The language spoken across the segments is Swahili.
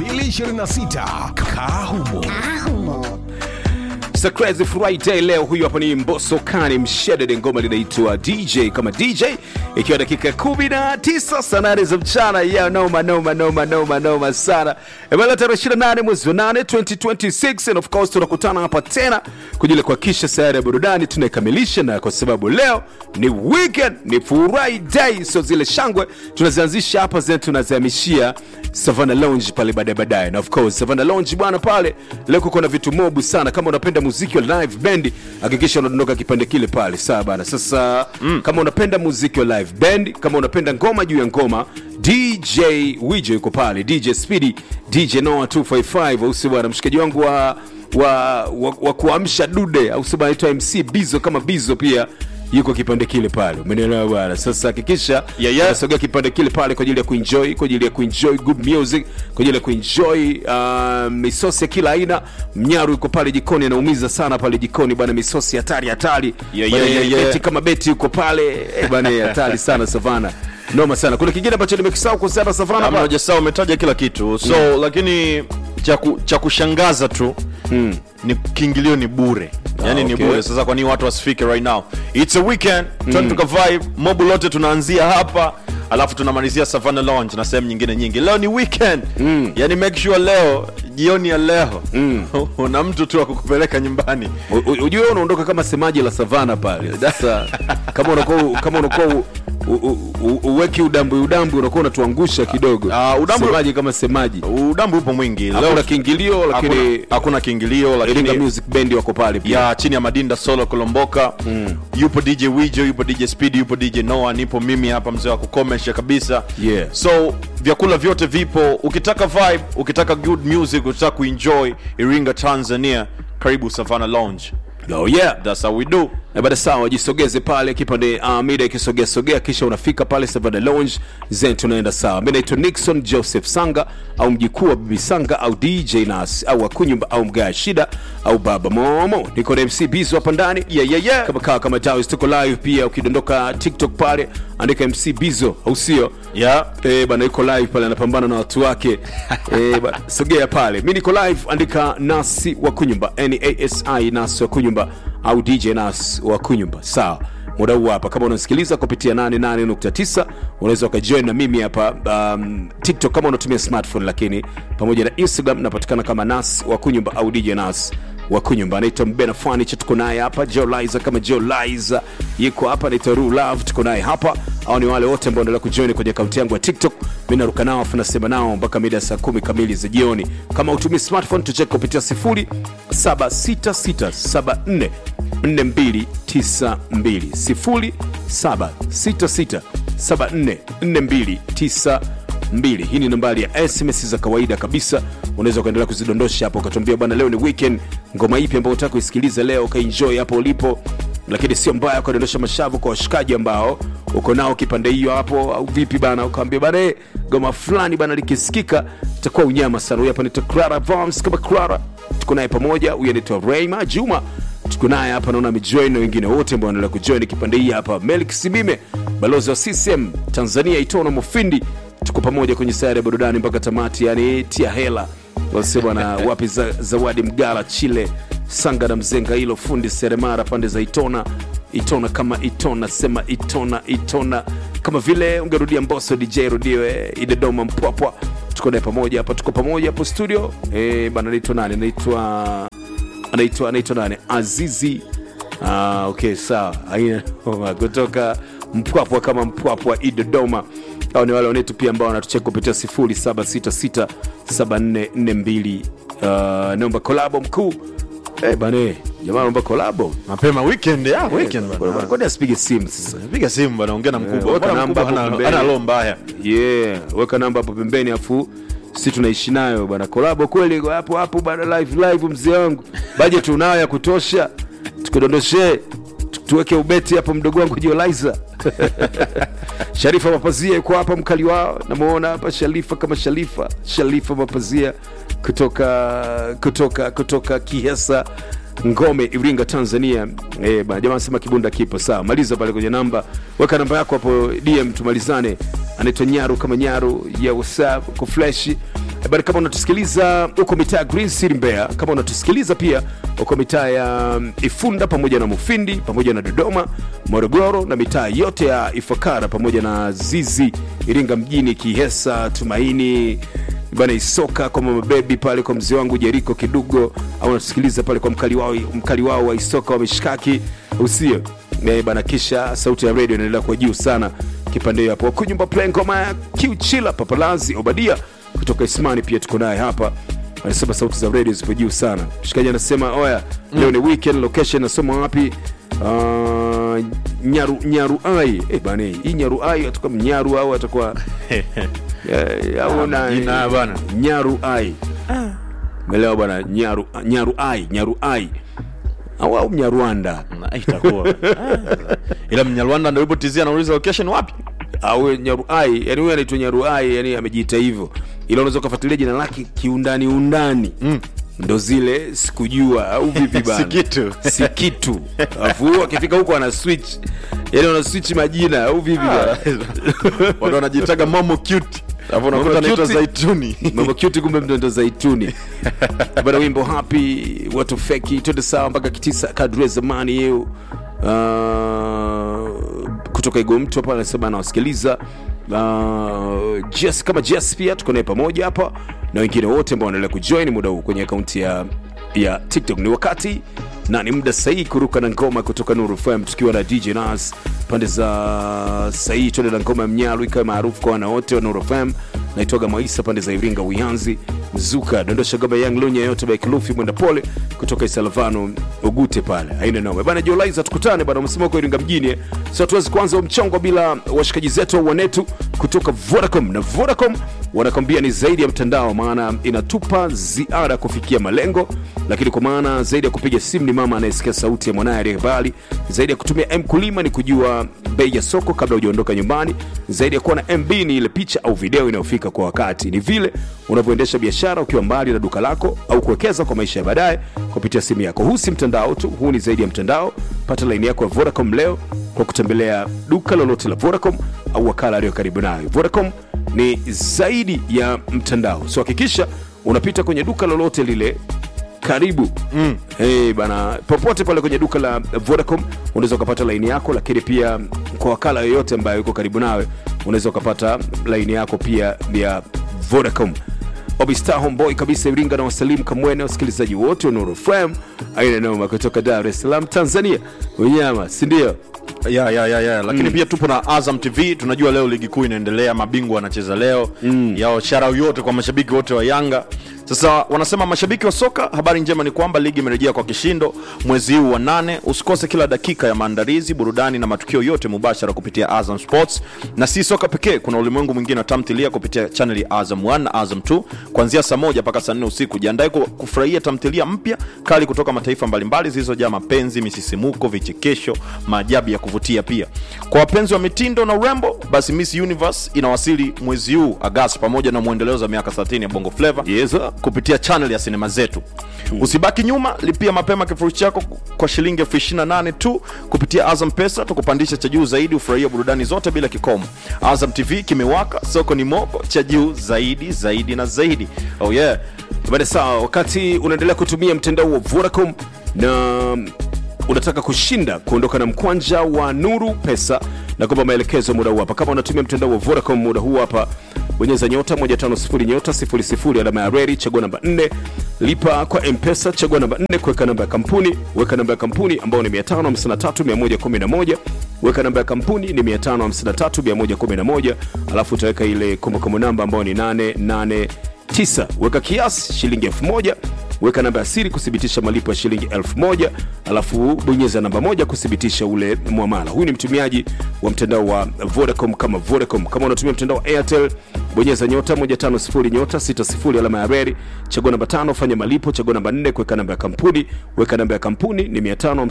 2026 Kahumo. It's a crazy Friday leo. Huyu hapa ni Mbosso Kani Mshedede, ngoma linaitwa DJ kama DJ, ikiwa dakika 19 saa nane za mchana. Ya noma noma noma noma noma sana. Ebala tarehe 28 mwezi wa 8 2026, and of course tunakutana hapa tena kwa ajili ya kuhakikisha sayari ya burudani tunaikamilisha, na kwa sababu leo ni weekend, ni Friday, so zile shangwe tunazianzisha hapa zetu tunazihamishia Savannah Lounge pale baadaye baadaye, na of course Savannah Lounge bwana, pale leo kuko na vitu mobu sana. Kama unapenda muziki wa live band, hakikisha unadondoka kipande kile pale, sawa bana. Sasa mm. kama unapenda muziki wa live band, kama unapenda ngoma juu ya ngoma, DJ Wijo yuko pale, DJ Speedy, DJ Noah 255 au si bwana, mshikaji wangu wa wa, wa, wa kuamsha dude au si bwana, anaitwa MC Bizo kama Bizo pia yuko kipande kile pale, umenielewa bwana. Sasa hakikisha Yeah, yeah. unasogea kipande kile pale kwa ajili ya kuenjoy, kwa ajili ya kuenjoy good music, kwa ajili ya kuenjoy uh, misosi ya kila aina. Mnyaru yuko pale jikoni, anaumiza sana pale jikoni bwana, misosi hatari hatari. Yeah, Bwana, yeah, yeah, yeah. Beti kama beti yuko pale eh, bwana, hatari sana Savana, noma sana. Kuna kingine ambacho nimekisahau kuhusiana na Savana Kama bwana? hujasahau umetaja kila kitu so lakini cha ku- cha kushangaza tu ni kiingilio ni bure yani ni okay. bure sasa kwa nini watu wasifike right now it's a weekend mm. tuka vibe mobu lote tunaanzia hapa alafu tunamalizia Savannah Lounge na sehemu nyingine nyingi leo ni weekend mm. yani make sure leo jioni ya leo mm. una mtu tu wa kukupeleka nyumbani U- u- ujue wewe unaondoka kama semaji la savana pale sasa kama unakuwa kama unakuwa u- u- u- u- uweki udambwi udambwi unakuwa unatuangusha kidogo Ah, udambwi- semaji kama semaji udambu upo mwingi hakuna kiingilio lakini hakuna, hakuna kiingilio Iringa lakini Music Band wako pale pia ya chini ya madinda solo kolomboka mm. yupo dj wijo yupo dj speed yupo dj noah nipo mimi hapa mzee wa kukomesha kabisa Yeah. so vyakula vyote vipo ukitaka vibe ukitaka good music ukitaka kuenjoy iringa tanzania karibu savannah lounge oh yeah that's how we do na baada sawa jisogeze pale kipande uh, mida ikisogea sogea kisha unafika pale Savannah Lounge zen tunaenda sawa mi naitwa Nixon Joseph Sanga au mjikuu wa Bibi Sanga au DJ Nas au Akunyumba au Mgaya Shida au Baba Momo niko na MC Bizo hapa ndani Yeah, yeah, yeah. kama kawa kama Dawes tuko live pia ukidondoka TikTok pale andika MC Bizo au sio yeah. Eh, bana yuko live pale anapambana na watu wake eh, bana, sogea pale mi niko live andika nasi wa kunyumba nasi nasi wa kunyumba au dj nas wa kunyumba sawa muda huu hapa kama unasikiliza kupitia 88.9 unaweza ukajoin na mimi hapa um, tiktok kama unatumia smartphone lakini pamoja na instagram napatikana kama nas wa kunyumba au dj nas wa kunyumba anaitwa mbena fanicha tuko naye hapa joe liza kama joe liza yuko hapa anaitwa ru love tuko naye hapa au ni wale wote ambao endelea kujoin kwenye akaunti yangu ya tiktok mi naruka nao afu nasema nao mpaka mida ya saa kumi kamili za jioni kama utumii smartphone tucheke kupitia 076674 4292 0766744292 hii ni nambari ya sms za kawaida kabisa unaweza ukaendelea kuzidondosha hapo ukatuambia bwana leo ni weekend ngoma ipi ambayo utaka kuisikiliza leo ukaenjoy hapo ulipo lakini sio mbaya ukadondosha mashavu kwa washikaji ambao uko nao kipande hiyo hapo au vipi bana ukawambia bana eh, goma fulani bana likisikika itakuwa unyama sana huyu hapa naitwa clara Vams kama clara tuko naye pamoja huyu anaitwa reima juma tuko naye hapa naona amejoin na wengine wote ambao wanaendelea kujoin kipande hii hapa melik simime balozi wa ccm tanzania itono mufindi tuko pamoja kwenye sayari ya burudani mpaka tamati yani tia hela wase bwana wapi za, zawadi mgala chile sanga na mzenga hilo fundi seremara pande za itona itona kama itona sema itona itona kama vile ungerudia mboso dj rudiwe idedoma mpwapwa tuko naye pamoja hapa tuko pamoja hapo studio e, bana naitwa nani naitwa anaitwa anaitwa nani azizi ah, okay sawa haina noma. kutoka mpwapwa kama mpwapwa i dodoma au ni wale wanetu pia ambao wanatucheka kupitia 07667442 uh, naomba kolabo mkuu Eh bane jamaa naomba kolabo mapema weekend ya weekend bana kwani asipige simu sasa piga simu bana ongea na mkubwa weka Bwana namba mkubwa hapo hana- pembeni. hana roho mbaya yeah weka namba hapo pembeni afu si tunaishi nayo bana kolabo kweli hapo hapo bana live live mzee wangu budget unayo ya kutosha tukudondoshe tu- tuweke ubeti hapo mdogo wangu jiolaiza sharifa mapazia yuko hapa mkali wao namuona hapa sharifa kama sharifa sharifa mapazia kutoka kutoka kutoka kihesa ngome iringa tanzania eh, bana jamaa anasema kibunda kipo sawa maliza pale kwenye namba weka namba yako hapo dm tumalizane anaitwa nyaru kama nyaru ya whatsapp kufleshi Eh, bana kama unatusikiliza huko mitaa ya green city mbeya kama unatusikiliza pia huko mitaa ya mm, ifunda pamoja na mufindi pamoja na dodoma morogoro na mitaa yote ya ifakara pamoja na zizi iringa mjini kihesa tumaini bana isoka kwa mama bebi pale kwa mzee wangu jeriko kidugo au unatusikiliza pale kwa mkali wao, mkali wao wa isoka wa mishkaki usio Eh, bana kisha sauti ya redio inaendelea kwa juu sana kipande hiyo hapo kunyumba play ngoma ya kiuchila papalazi obadia kutoka ismani pia tuko naye hapa anasema sauti za redio zipo juu sana mshikaji anasema oya leo ni weekend location nasoma wapi uh, nyaru nyaruai eh bana hii nyaruai atakuwa mnyaru au atakuwa eh, au na Jina bana. nyaruai melewa bwana nyaru nyaruai nyaruai au au mnyarwanda Na, itakuwa Ah, ila mnyarwanda ndo ilipotizia anauliza location wapi au nyaruai yani huyu anaitwa nyaruai yani amejiita hivyo ila unaweza ukafuatilia jina lake kiundani undani mm. ndo zile sikujua au vipi bana Si kitu. si kitu alafu huyu akifika huko ana switch yani ana switch majina au vipi bana watu wanajitaga momo cute alafu unakuta Momo anaitwa cute. zaituni mambo cute kumbe mtoto zaituni bana wimbo happy watu feki twende sawa mpaka kitisa kadri ya zamani hiyo uh, kutoka igo mtu hapa anasema anawasikiliza uh, Jess, kama Jess pia tuko naye pamoja hapa na wengine wote ambao wanaendelea kujoin muda huu kwenye akaunti ya ya tiktok ni wakati na ni muda sahihi kuruka na ngoma kutoka nuru fm tukiwa na dj nas pande za sahihi twende na ngoma ya mnyalu ikawa maarufu kwa wana wote wa nuru fm naitwaga maisa pande za iringa uyanzi mzuka dondosha goma yang lunya yote by kilufi mwenda pole kutoka isalvano ugute pale aina noma bana jolaiza tukutane bana msema kwa iringa mjini eh. so tuwezi kuanza huu mchongo bila washikaji zetu au wanetu kutoka vodacom na vodacom wanakwambia ni zaidi ya mtandao maana inatupa ziada kufikia malengo lakini kwa maana zaidi ya kupiga simu ni mama anayesikia sauti ya mwanaye aliyebali zaidi ya kutumia mkulima ni kujua bei ya soko kabla hujaondoka nyumbani zaidi ya kuwa na mb ni ile picha au video inayofika kwa wakati ni vile unavyoendesha biashara ukiwa mbali na duka lako au kuwekeza kwa maisha ya baadaye kupitia simu yako huu si mtandao tu huu ni zaidi ya mtandao pata laini yako ya vodacom leo kwa kutembelea duka lolote la vodacom au wakala aliyo karibu nayo vodacom ni zaidi ya mtandao so hakikisha unapita kwenye duka lolote lile karibu mm. hey, bana popote pale kwenye duka la vodacom unaweza ukapata laini yako lakini pia kwa wakala yoyote ambayo yuko karibu nawe unaweza ukapata laini yako pia ya vodacom obistar homeboy kabisa iringa na wasalimu kamwene wasikilizaji wote wa nuru fm aina noma kutoka dar es salaam tanzania unyama sindio ya ya ya ya lakini pia tupo na azam tv tunajua leo ligi kuu inaendelea mabingwa wanacheza leo mm. yao sharau yote kwa mashabiki wote wa yanga sasa wanasema mashabiki wa soka habari njema ni kwamba ligi imerejea kwa kishindo mwezi huu wa nane usikose kila dakika ya maandalizi burudani na matukio yote mubashara kupitia azam sports na si soka pekee kuna ulimwengu mwingine wa tamthilia kupitia chanel ya azam 1 na azam 2 kuanzia saa moja mpaka saa nne usiku jiandae ku- kufurahia tamthilia mpya kali kutoka mataifa mbalimbali zilizojaa mapenzi misisimuko vichekesho maajabu ya kuvutia pia kwa wapenzi wa mitindo na urembo basi miss universe inawasili mwezi huu agasti pamoja na mwendelezo wa miaka 30 ya bongo flava yes, sir. kupitia channel ya sinema zetu usibaki nyuma lipia mapema kifurushi chako kwa shilingi elfu 28 tu kupitia azam pesa tukupandisha cha juu zaidi ufurahia burudani zote bila kikomo azam tv kimewaka soko ni moko cha juu zaidi zaidi na zaidi oh yeah bada sawa wakati unaendelea kutumia mtandao wa vodacom na unataka kushinda kuondoka na mkwanja wa nuru pesa na kwamba maelekezo muda huu hapa kama unatumia mtandao wa vodacom muda huu hapa bonyeza nyota 150 nyota 00 alama ya reri chagua namba 4 lipa kwa mpesa chagua namba 4 kuweka namba ya kampuni weka namba ya kampuni ambayo ni 553111 weka namba ya kampuni ni 553111 alafu utaweka ile kumbukumbu namba ambayo ni 889 weka kiasi shilingi 1000 weka namba ya siri kuthibitisha malipo ya shilingi 1000 alafu bonyeza namba moja kuthibitisha ule mwamala huyu ni mtumiaji wa mtandao wa vodacom kama vodacom kama unatumia mtandao wa airtel bonyeza nyota 150 nyota 60 alama ya reri chagua namba tano fanya malipo chagua namba 4 kuweka namba ya kampuni weka namba ya kampuni ni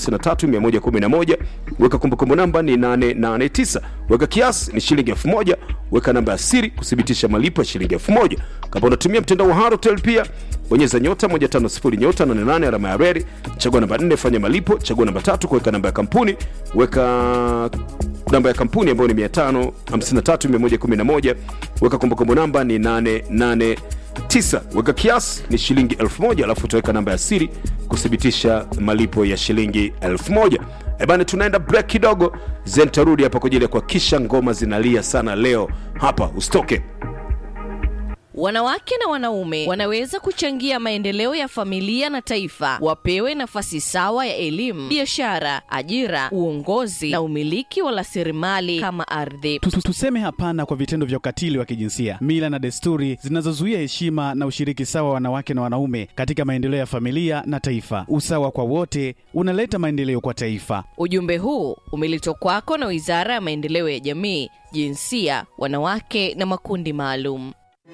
553111 weka kumbukumbu namba ni 889 weka kiasi ni shilingi 1000 weka namba ya siri kuthibitisha malipo ya shilingi 1000 kama unatumia mtandao wa harotel pia bonyeza nyota 150 nyota 88 alama ya reri chagua namba 4 fanya malipo chagua namba tatu kuweka namba ya kampuni weka namba ya kampuni ambayo ni 553111 weka kumbukumbu namba ni 88 tisa weka kiasi ni shilingi elfu moja alafu utaweka namba ya siri kuthibitisha malipo ya shilingi elfu moja ebane tunaenda break kidogo zen tarudi hapa kwa ajili ya kuhakikisha ngoma zinalia sana leo hapa usitoke Wanawake na wanaume wanaweza kuchangia maendeleo ya familia na taifa. Wapewe nafasi sawa ya elimu, biashara, ajira, uongozi na umiliki wa rasilimali kama ardhi. Tu- tu- Tuseme hapana kwa vitendo vya ukatili wa kijinsia, mila na desturi zinazozuia heshima na ushiriki sawa wa wanawake na wanaume katika maendeleo ya familia na taifa. Usawa kwa wote unaleta maendeleo kwa taifa. Ujumbe huu umeletwa kwako na Wizara ya Maendeleo ya Jamii, Jinsia, Wanawake na Makundi Maalum.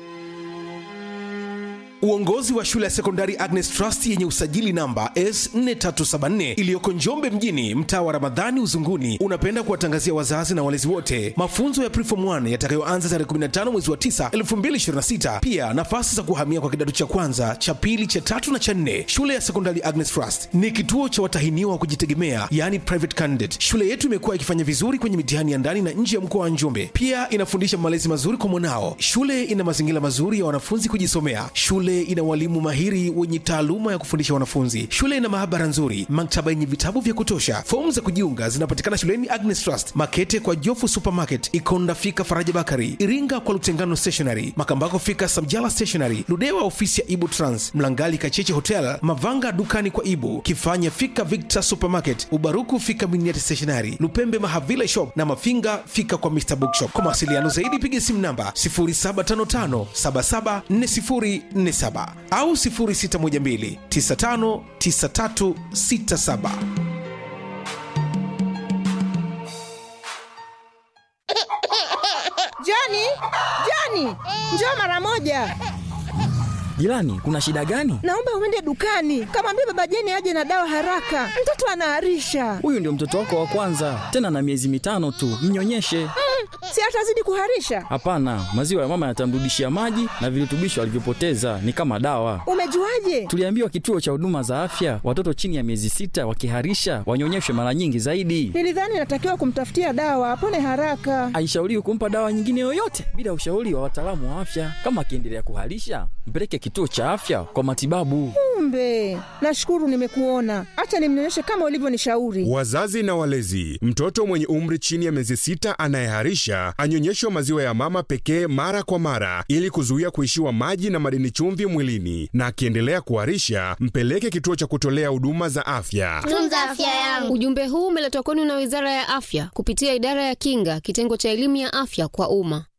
Uongozi wa shule ya sekondari Agnes Trust yenye usajili namba S4374 iliyoko Njombe mjini, mtaa wa Ramadhani Uzunguni, unapenda kuwatangazia wazazi na walezi wote mafunzo ya Preform 1 yatakayoanza tarehe 15 mwezi wa 9 2026. Pia nafasi za kuhamia kwa kidato cha kwanza, cha pili, cha tatu na cha nne. Shule ya sekondari Agnes Trust ni kituo cha watahiniwa wa kujitegemea, yani private candidate. Shule yetu imekuwa ikifanya vizuri kwenye mitihani ya ndani na nje ya mkoa wa Njombe. Pia inafundisha malezi mazuri kwa mwanao. Shule ina mazingira mazuri ya wanafunzi kujisomea. Shule ina walimu mahiri wenye taaluma ya kufundisha wanafunzi. Shule ina maabara nzuri, maktaba yenye vitabu vya kutosha. Fomu za kujiunga zinapatikana shuleni Agnes Trust, Makete kwa Jofu Supermarket, Ikonda fika Faraja Bakari, Iringa kwa Lutengano Stationery, Makambako fika Samjala Stationery, Ludewa ofisi ya Ibu Trans, Mlangali Kacheche Hotel, Mavanga dukani kwa Ibu, Kifanya fika Victor Supermarket, Ubaruku fika Miniati Stationery, Lupembe Mahavila Shop na Mafinga fika kwa Mr Bookshop. Kwa mawasiliano zaidi piga simu namba 0755774047 au 0612959367. Joni, Joni, njoo mara moja. Jirani, kuna shida gani? Naomba uende dukani, kamwambia baba Jeni aje na dawa haraka, mtoto anaharisha. Huyu ndio mtoto wako wa kwanza, tena na miezi mitano tu, mnyonyeshe. Si atazidi kuharisha? Hapana, maziwa ya mama yatamrudishia maji na virutubisho alivyopoteza, ni kama dawa. Umejuaje? Tuliambiwa kituo cha huduma za afya, watoto chini ya miezi sita wakiharisha wanyonyeshwe mara nyingi zaidi. Nilidhani natakiwa kumtafutia dawa apone haraka. Haishauriwi kumpa dawa nyingine yoyote bila ushauri wa wataalamu wa afya. Kama akiendelea kuharisha, mpeleke kituo cha afya kwa matibabu. Kumbe, nashukuru nimekuona. Acha nimnyonyeshe kama ulivyonishauri. Wazazi na walezi, mtoto mwenye umri chini ya miezi sita anayeharisha anyonyeshwe maziwa ya mama pekee mara kwa mara ili kuzuia kuishiwa maji na madini chumvi mwilini, na akiendelea kuharisha mpeleke kituo cha kutolea huduma za afya. tunza afya yangu. Ujumbe huu umeletwa kwenu na Wizara ya Afya kupitia Idara ya Kinga, kitengo cha elimu ya afya kwa umma.